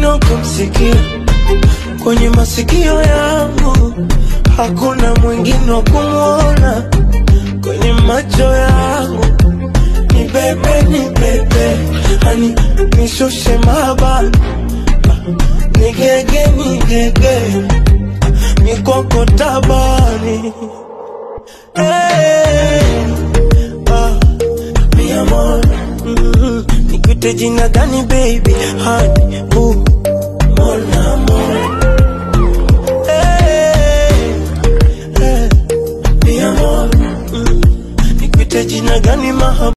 mwingine kumsikia kwenye masikio yangu, hakuna mwingine wa kumwona kwenye macho yangu. Ni bebe, ni bebe, hani nishushe mabani, nigege, nigege, mikoko tabani hey, ah, mi amor, mm, nikuite jina gani baby, hani bu, mon amor hey, hey, mi amor, mm, nikuite jina gani mahaba